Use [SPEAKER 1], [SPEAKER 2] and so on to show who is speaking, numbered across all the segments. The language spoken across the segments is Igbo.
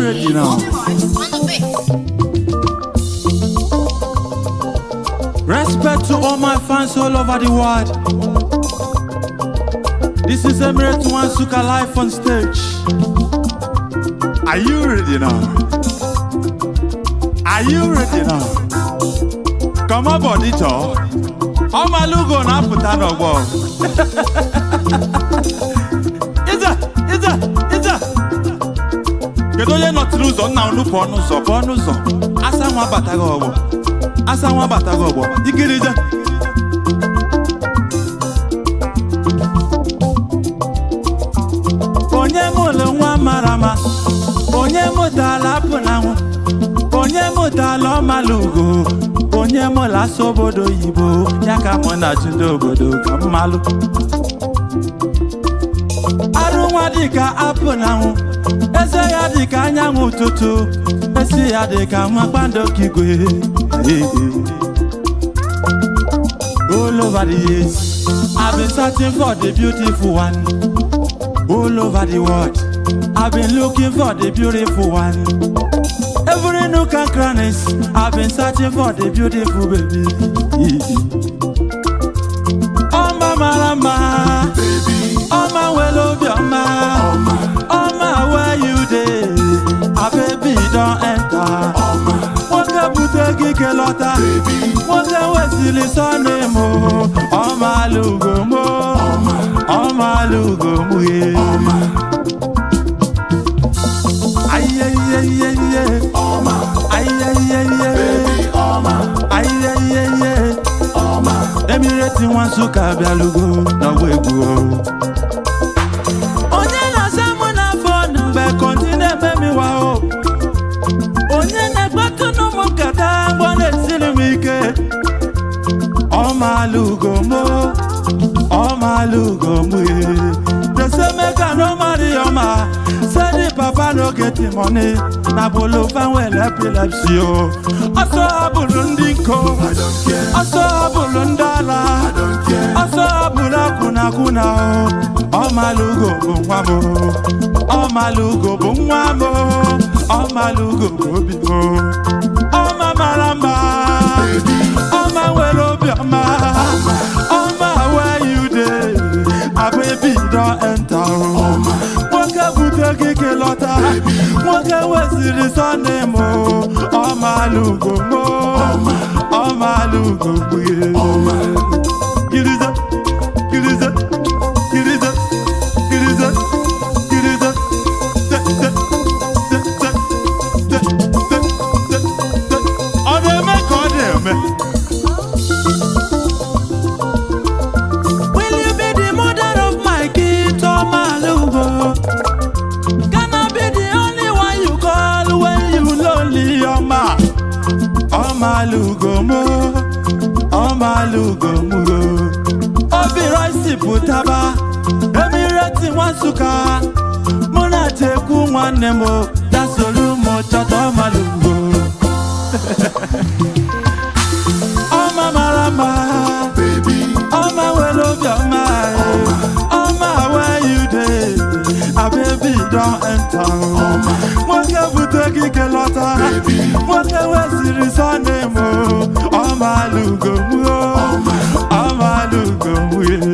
[SPEAKER 1] ready now? Respect to all my fans all over the world. This is Emirate One Suka live on stage. Are you ready now? Are you ready now? Come on, body talk. Ọmalụgo na-apụta n'ọgbọ. Ịza, ịza, ịza. Kedu onye nọtiri ụzọ nna unu pụọ n'ụzọ pụọ n'ụzọ asa nwa abataghị ọgbọ asa nwa abataghị ọgbọ ikirije onye mụlụ nwa mara mma onye mụtala apụ na nwụ onye mụtala ọmalụgo onye mụla asụ obodo oyibo ya ka mụ na chi ndị obodo ka mmalụ arụ nwa dịka apụ na nwụ eze ya dịka anyanwụ ụtụtụ esi ya dịka nwa kpandokigwe all over the years I've been searching for the beautiful one all over the world I've been looking for the beautiful one every nook and crannies I've been searching for the beautiful baby ọma mara mma ọma nwere obiọma ọma where you dey a baby don enter nwoke bute gị kelọta nwoke wesịrị sọnị mụ ọma alụgo mụ ọma alụgo mụ ye ayiyeyeyeye ayiyeyeye ayiyeyeye emireti nwa nsụka bịalugo n'ọgba egwu o. onye na-asa mụ n'afọ na mgbe kọnti na-eme m iwa o onye na-ekpetụ n'ụmụ nkata mgbọ na-esiri m ike ọmalụgo mụ ọmalụgo mụ ye desemeka n'ọmarị ọma sedi papa no get money na bolo fanwel epilepsy o ọsọ abụrụ ndị nko ọsọ abụrụ ndị ala ọsọ abụrụ akwụnakwụna o ọmalụgo bụ nwa m o. ọmalụgo bụ nwa m o. ọmalụgo bụ obi m o. ọma mara mma ọma nwere obiọma ọma where you dey ababi don enter o nwoke bute gị kelọta nwoke wesịrị sọnde m o. ọmalụgo m o. ọmalụgo mgbuye kirize kirize kirize kirize kirize te te te te te te te te ọ na-eme ka ọ na-eme Will you be the mother of my kid, Omalugo? Can I be the only one you call when you lonely, Oma? Omalugo mo, Omalugo mo. Obi rice pụtaba, emireti nwasuka, mụ na tekwu nwanne m, dasolu m chọta Omalugo. Ọma mara mma. ọma nwere obiọma ọma where you dey a baby don enter nwoke bute gị kelọta nwoke wesịrị sọnde m ọma alụgo m ọma alụgo m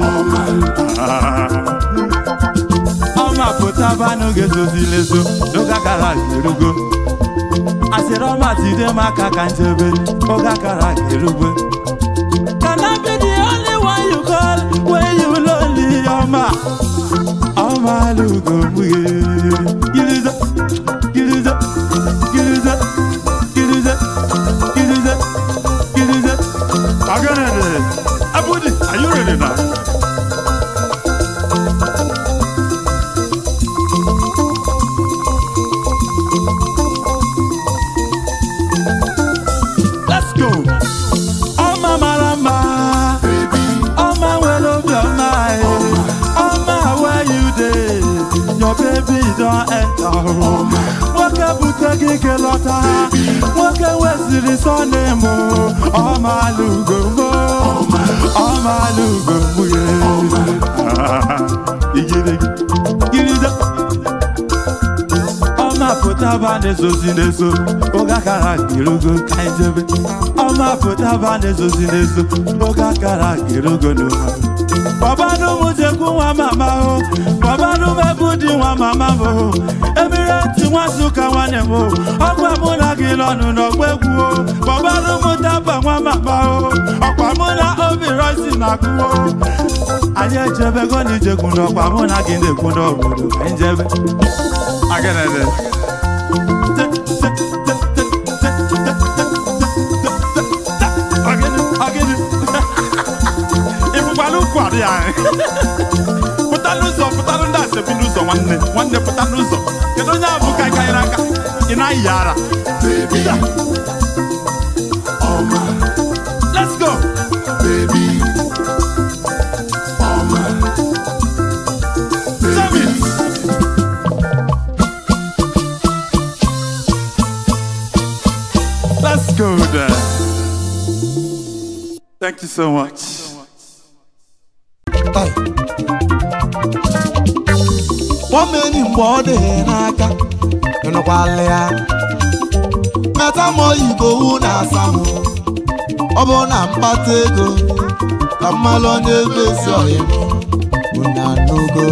[SPEAKER 1] ọma pụtabanụ ga-ezozilezo n'oge gara aga erugo asịrị ọma tide m aka ka njebe oge gara aga erugwe Can I be the only one you call when you lonely, Oma? Oma lugo muye. Giriza, giriza, giriza, giriza, giriza, giriza. Aganede, Abudi, are you ready now? Let's go. Ọma mara mma. Ọma nwere obiọma. eh. Ọma where you dey. Your baby don enter. Nwoke bute gị kelọta. Nwoke weziri sọnde m. Ọma alụgo m. Ọma alụgo m. yeah. Igirigi. Giriza. Ọma pụta pụtaba na-ezozi n'ezo oge akara girogo ka anyị jebe ọma pụtaba na-ezozi n'ezo oge akara girogo n'ụha babanụ m jekwu nwa mama o babanụ m ebu di nwa mama m o emireti nwazuka nwanne m o ọkwa mụ na gị nọnụ n'ọgba egwu o babanụ m taba nwa mama o ọkwa mụ na obi rosi na-agụ o anyị ejebego n'ijekwu n'ọkwa mụ na gị na-ekwu n'obodo ka anyị jebe Agenede. ịfụkwala ukwu adị ya pụta n'ụzọ pụtalụ ndị asebi n'ụzọ nwanne nwanne pụta n'ụzọ kedu onye abụ ka ịka nyere aka ị na-ayị ara
[SPEAKER 2] baby, oh my,
[SPEAKER 1] let's go
[SPEAKER 2] baby, oh my,
[SPEAKER 1] Jam it. let's go there thank you so much
[SPEAKER 3] Kpọmeni mgbe ọ dị n'aka ịnụkwala ya meta ma oyibowu na-asa m ọ bụ na mkpata ego ka mmalụ onye ezi ọyị m bụ na n'ogo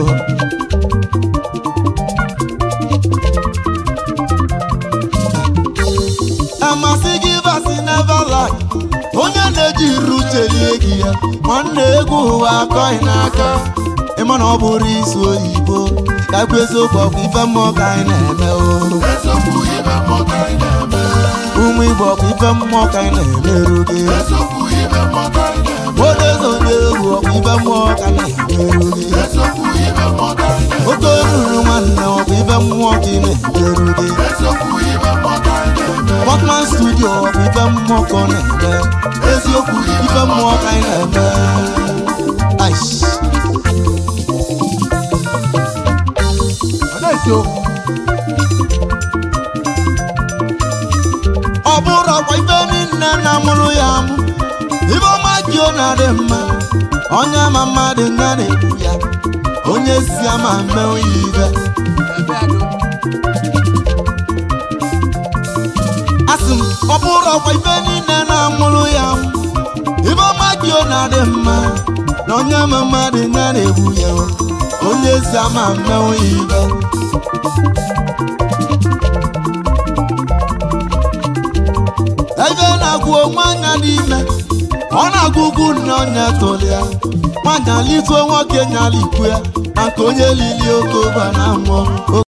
[SPEAKER 3] amasị gị basi neverland onye na-eji iru chelie gị ya nwanne egwu ụwa akọghị n'aka ịma na ọ bụrụ isi oyibo ka ekwu eziokwu ọkwa ife mmụọ ka anyị na-eme o
[SPEAKER 2] eziokwu ibe mmụọ ka anyị na-eme,
[SPEAKER 3] ụmụ igbo ọkwa ife mmụọ ka anyị na-emerụ gị
[SPEAKER 2] eziokwu ibe mmụọ ka anyị na-eme,
[SPEAKER 3] odezo na-egwu ọkwa ife mmụọ ka anyị na-emerụ gị
[SPEAKER 2] eziokwu ibe mmụọ ka anyị na-eme,
[SPEAKER 3] oke ruru nwanne ọkwa ife mmụọ ka ị na-emerụ gị
[SPEAKER 2] eziokwu ibe mmụọ ka anyị na-eme,
[SPEAKER 3] Botman studio ọkwa ife mmụọ ka ọ na-eme eziokwu ife mmụọ ka anyị na-eme Aish. ọ bụrụ ọkwa ife niile na-amụrụ ya amụ ibe ọma ji ọ na-adị mma onye ama mmadụ nga na-ekwu ya onye si ama mme onye ibe asị m ọ bụrụ ọkwa ife niile na-amụrụ ya amụ ibe ọma ji ọ na-adị mma na onye ama mmadụ nga na-ekwu ya onye si ama mme onye ibe ebe na-agwụ onwe anya n'ime ọ na-agụ ugwu nne ọnya tụlịa nwanyị alituo nwoke nyala ikwu ya na nke onye lili okoba na mmụọ